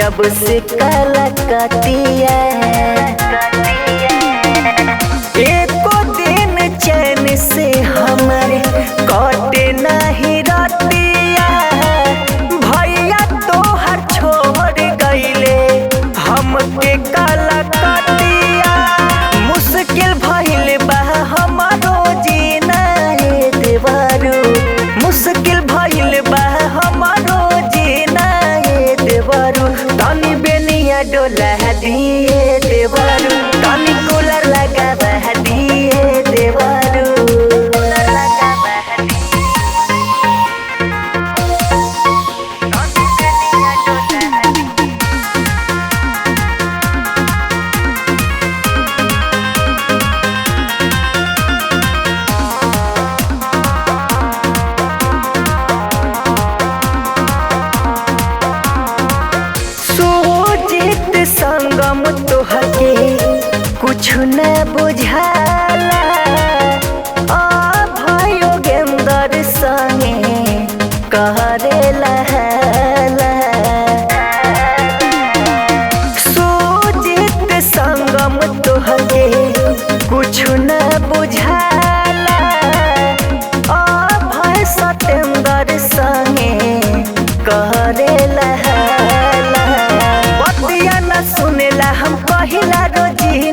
जब से कलकतिया एको दिन चैन से हमारे कटे नहीं रतिया भैया तोहर छोड़ गईले हमके कलकतिया मुश्किल भइल बा हमारो जीना रे देवारू मुश्किल भइल बा हमारो जीना रे देवारू तनी बेनिया डोला दिए देवारू तनी कूलर लगा दिए देवारू कूलर लगा तनी बेनिया डोला सोचित संगम तोहके कुछ न बुझाला आ भयो गेंदर संगे करेला हाला सोचित संगम तोहके कुछ न बुझाला आ भय सतेंदर संगे करेला हाला बतिया न सुनेला हम कहिला रोजी